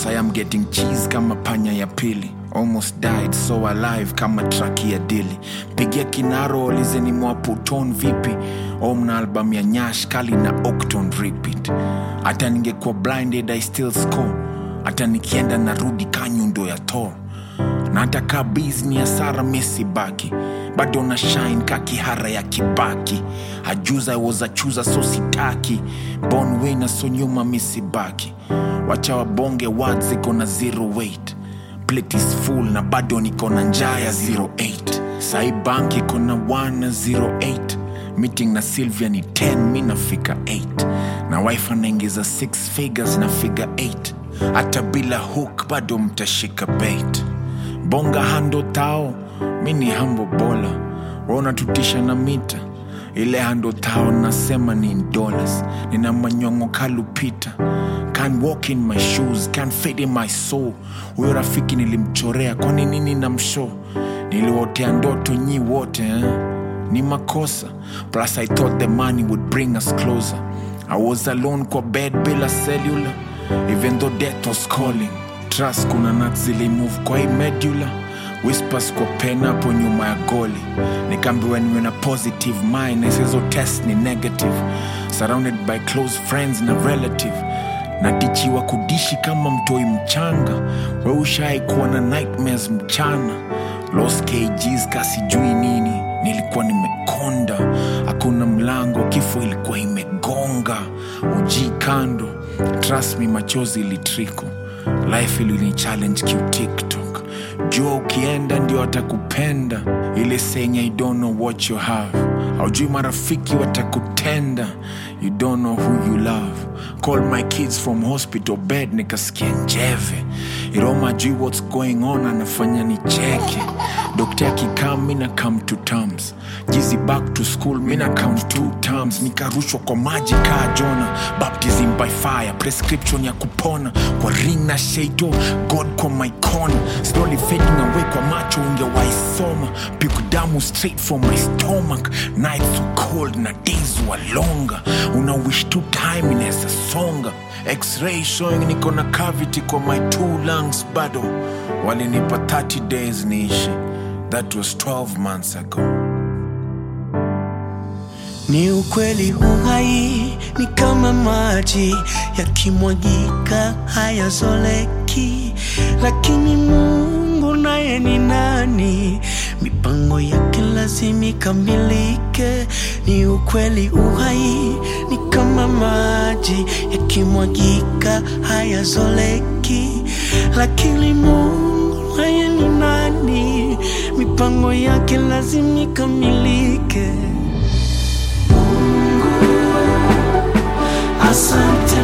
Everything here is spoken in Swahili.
Sai am getting cheese kama panya ya pili almost died so alive kama traki ya dili pigia kinaro olizeni mwaputon vipi omna album ya nyash kali na octon repeat hata ningekuwa blinded i still score hata nikienda narudi kanyundo ya tor na hata kaa bizni ya sara mesibaki bado na shine ka kihara ya kibaki ajuza wozachuza so sitaki bon wina so nyuma misibaki wacha wabonge wad ziko na zero weight plate is full na bado niko na njaa ya 08 sai bank iko na 1 na 08 meeting na sylvia ni 10 mi nafika 8 na wife anaingiza 6 figures na figure 8 hata bila hook bado mtashika bait bonga hando tao mi ni hambo bola wanatutisha na mita ile hando tao nasema ni in dollars nina manyongo kalupita can walk in my shoes can fit in my soul huyo rafiki nilimchorea kwani nini na msho niliwotea ndoto nyi wote eh? ni makosa plus i thought the money would bring us closer i was alone kwa bed bila cellular even though death was calling trust kuna nat zilimove kwa hii medular whispers kwa pen hapo nyuma ya goli nikaambiwa niwe na positive mind na hizo test ni negative surrounded by close friends na relative natichiwa kudishi kama mtoi mchanga we ushai kuwa na nightmares mchana los kgs kasijui nini nilikuwa nimekonda hakuna mlango kifo ilikuwa imegonga uji kando trust me machozi ilitriko life ilini challenge kiutiktok jua ukienda ndio watakupenda ile senya i don't know what you have aujui marafiki watakutenda you don't know who you love call my kids from hospital bed nikasikia njeve iroma jui what's going on anafanya nicheke dokta akikaa mina come to terms jizi back to school mina count two terms nikarushwa kwa maji kaa jona baptism by fire prescription ya kupona kwa ring na shaito god kwa my corner slowly fading away kwa macho ungewaisoma piku damu straight from my stomach nights were cold na days were longer una wish tu time inaweza songa x-ray showing niko na cavity kwa my two lungs bado walinipa 30 days niishi that was 12 months ago Ni ukweli uhai ni kama maji yakimwagika hayazoleki, lakini Mungu naye ni nani? Mipango yake lazima ikamilike. Ni ukweli uhai ni kama maji yakimwagika hayazoleki, lakini Mungu naye ni nani? Mipango yake lazima ikamilike. Asante